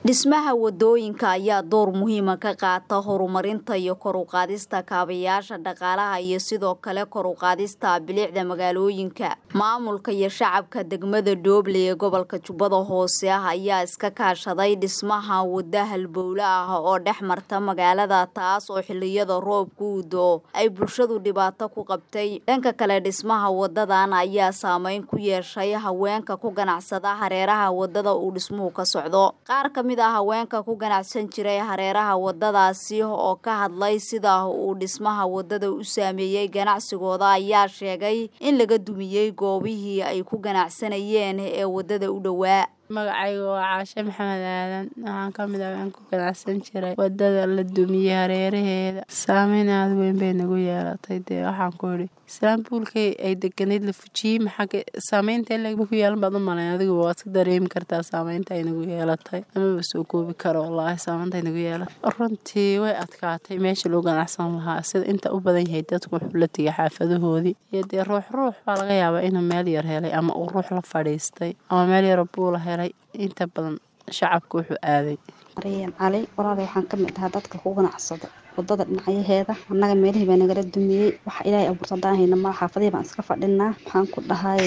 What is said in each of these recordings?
dhismaha wadooyinka ayaa door muhiima ka qaata horumarinta iyo kor u qaadista kaabayaasha dhaqaalaha iyo sidoo kale kor u qaadista bilicda magaalooyinka maamulka iyo shacabka degmada dooble ee gobolka jubbada hoose ah ayaa iska kaashaday dhismaha wada halbowle ah oo dhex marta magaalada taas oo xiliyada roobka uu doo ay bulshadu dhibaato ku qabtay dhanka kale dhismaha wadadan ayaa saameyn ku yeeshay haweenka ku ganacsada hareeraha wadada uu dhismuhu ka socdo qaar ka mid a haweenka ku ganacsan jiray hareeraha wadadaasi oo ka hadlay sida uu dhismaha wadada u saameeyey ganacsigooda ayaa sheegay in laga dumiyey goobihii ay ku ganacsanayeen ee wadada u dhowaa magacayga waa caashe maxamed aadan waxaan ka mid ah waan ku ganacsan jiray wadada la dumiyey hareeraheeda saameyn aada weyn bay nagu yeelatay dee waxaan ku idhi islaambuulkay ay deganayd la fujiyey maxaa saameynta legba ku yeelan baad u malayn adigu waad ka dareemi kartaa saameynta ay nagu yeelatay amaba soo koobi karo wallaahi saameynta ay nagu yeelatay runtii way adkaatay meesha loo ganacsan lahaa sida inta u badan yahay dadku wuxuu la tegay xaafadahoodii iyo dee ruux ruux baa laga yaabaa inuu meel yar helay ama uu ruux la fadhiistay ama meel yaro buula helay inta badan shacabka wuxuu aaday maryan cali walaal waxaan ka mid ahaa dadka ku ganacsada wadada dhinacyaheeda annaga meelihii baa nagala dumiyey waxa ilaahay abuurta haddaan hayna maa xaafadihii baan iska fadhinaa waxaan ku dhahay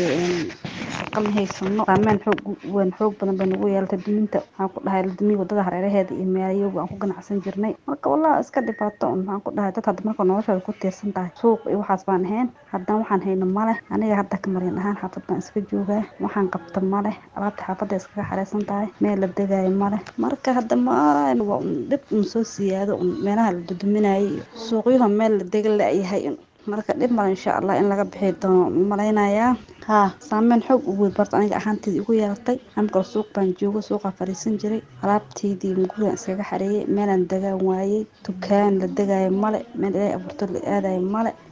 shaqa ma haysano saameyn xoog weyn xoog badan bay nagu yeelatay duminta waxaan ku dhahay la dumiyey wadada hareeraheeda iyo meelayogu aan ku ganacsan jirnay marka wallahi iska dhibaato un waxaan ku dhahay dad hadda marka noloshooda ku tiirsan tahay suuq iyo waxaas baan ahayn haddana waxaan hayno maleh aniga hadda ka maryan ahaan xaafad baan iska joogaa waxaan qabta maleh alaabta xaafadda iskaga xareysan tahay meel la degaayo maleh marka hadda ma waa un dhib un soo siyaado un meelaha la duduminayay suuqyaha meel la dega la-yahay marka dhib male insha allah in laga bixi doono malaynayaa haa saameyn xoog u weyn barta aniga ahaanteedii ugu yeelatay amkale suuq baan joogo suuqaa fadhiisan jiray alaabteydii gurigan iskaga xareeyay meelaan degaan waayey dukaan la degaayo male meel ilaahay abuurto la aadayo male